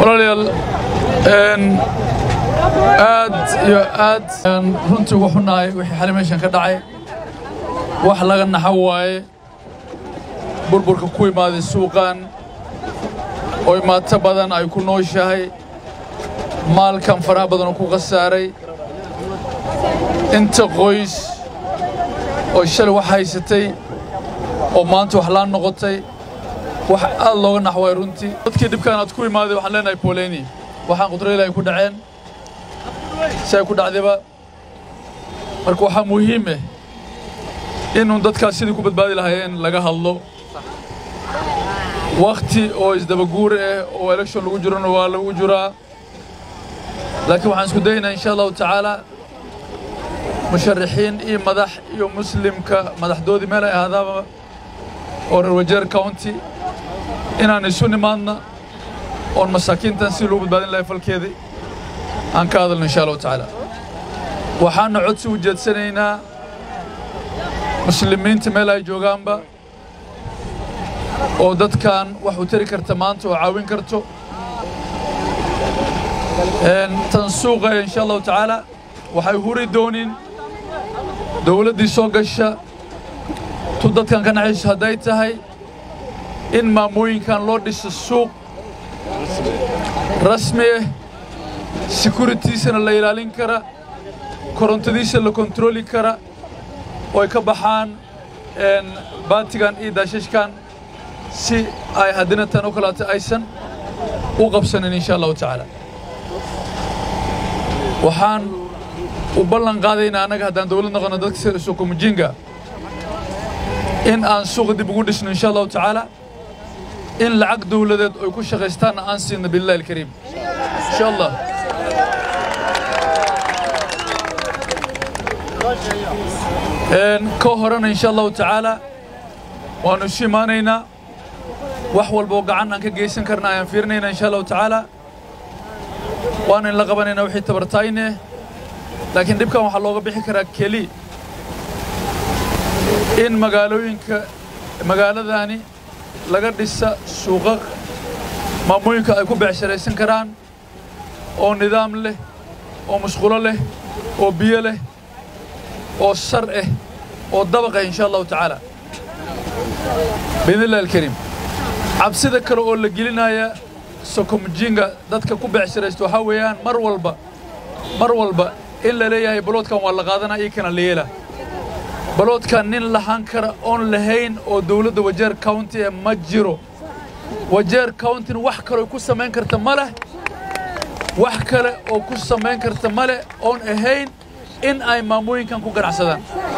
walaalayaal aad iyo aad runtii ugu xunnahay wixii xali meeshan ka dhacay wax laga naxo waaye burburka ku imaaday suuqan oo imaato badan ay ku nooshahay maalkan faraha badan oo ku khasaaray inta qoys oo shalay wax haysatay oo maanta wax laan noqotay wax aad looga nax waay runtii dadkii dhibkaan aad ku imaaday waxaan leenahay boleni waxaan qudrayla ay ku dhaceen si ay ku dhacdayba marka waxaa muhiim ah inuu dadkaas sidii ku badbaadi lahaayeen laga hadlo wakhti oo isdabaguur ah oo election lagu jirona waa lagu jiraa laakiin waxaan isku dayaynaa insha allahu tacaala musharaxiin iyo madax iyo muslimka madaxdoodii meel ay ahaadaaba oo reer wajeer county inaan isu nimaadna oon masaakiintan si loo badbaadin lahay falkeedii aan ka hadalno insha allahu tacaala waxaana codsi u jeedsanaynaa muslimiinta meel ay joogaanba oo dadkan wax u tari karta maanta oo caawin karto tan suuqa insha allahu tacaala waxay huri doonin dowladdii soo gasha tu dadkan ka naxayso hadday tahay in maamooyinkan loo dhiso suuq rasmi ah securitiisana la ilaalin kara korontadiisa la kontrooli kara oo ay ka baxaan baatigan iyo daashashkan si ay haddina tan oo kaleeto aysan u qabsanin insha allahu tacaala waxaan u ballan qaadaynaa annaga haddaan dowlad noqono dadka suuqumujinga in aan suuqa dib ugu dhisno insha allahu tacaala in lacag dowladeed ay ku shaqaystaanna aan siino billahi alkariim insha allah ka horena insha allahu tacaala waannu isu imaanaynaa wax walba oo gacan aan ka geysan karna ayaan fiirinaynaa insha allahu tacaala waana in la qabanaynaa wixii tabartayne laakiin dhibkan waxaa looga bixi karaa keli in magaalooyinka magaaladani laga dhisa suuqa maamooyinka ay ku becsharaysan karaan oo nidaam leh oo musqulo leh oo biyo leh oo sar ah oo dabaq ah insha allahu tacaala biidn illahi alkariim cabsida kale oo la gelinaya sokomjinga dadka ku becsharaysta waxaa weeyaan mar walba mar walba in la leeyahay baloodkan waa la qaadanaa iyo kana la yeela baloodkan nin lahaan kara oon lahayn oo dowladda wajeer county ee ma jiro wajeer countyna wax kaloo ku samayn karta ma leh wax kale oo ku samayn karta ma leh oon ahayn in ay maamooyinkan ku ganacsadaan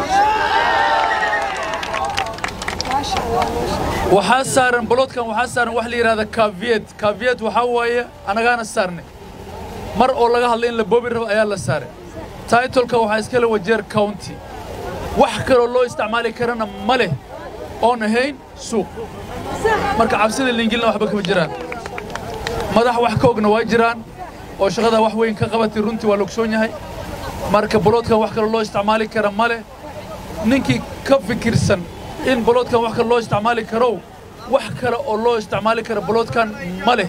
waxaa saaran baloodkan waxaa saaran wax la yidhahda kaviyed kaviyed waxaa waaye annagaana saarnay mar oo laga hadlay in la boobi rabo ayaa la saaray taitolka waxaa iska le wajeer county wax kaloo loo isticmaali karana ma leh oon ahayn suuq marka cabsida liingilna waxba kama jiraan madax wax ka ogna waa jiraan oo shaqadaa wax weyn ka qabatay runtii waa logsoon yahay marka baloodkan wax kaloo loo isticmaali kara ma leh ninkii ka fikirsan in baloodkan wax kale loo isticmaali karow wax kale oo loo isticmaali kara baloodkan ma leh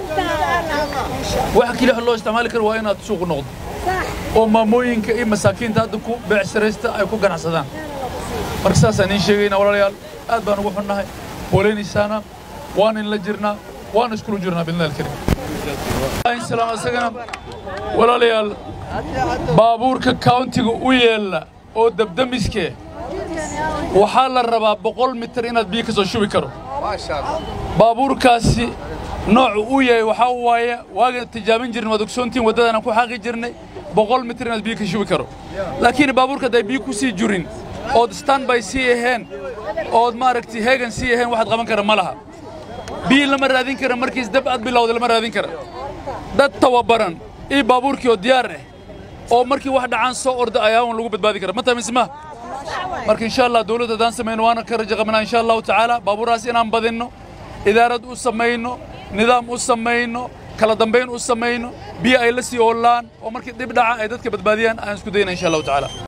wax keliya loo isticmaali karo waa inaad suuq noqdo oo maamooyinka iyo masaakiinta hadda ku beecsaraysta ay ku ganacsadaan marka saasaan iin sheegaynaa walaalayaal aad baan ugu xunnahay booleynaysaana waan in la jirnaa waan iskulu jirnaa bidnaa alkariim salaam asagana walaalayaal baabuurka countiga u yeella oo dabdamiskee waxaa la rabaa boqol mitir inaad biyo ka soo shubi karo baabuurkaasi noocu uu yahay waxaa waaye waagan tijaabin jirnay waad ogsoontiin waddadaan aan ku xaaqi jirnay boqol mitir inaad biyo ka shubi karo laakiin baabuurka hadday biyo ku sii jurin ood standby sii aheen ood maaragtay heegan sii aheen waxaad qaban kara ma laha biyo lama raadin kara markiis dab aad bilowda lama raadin kara dad tababaran iyo baabuurkii oo diyaar ah oo markii wax dhacaan soo orda ayaawan lagu badbaadi kara ma tamisma marka insha allah dawladda haddaan samayno waana ka rajo qabnaa insha allahu tacaala baabuurahaas inaan badinno idaarad u samayno nidaam u samayno kala dambayn u samayno biyo ay la sii oolaan oo markii dhib dhaca ay dadka badbaadiyaan aan isku dayna insha allahu tacaala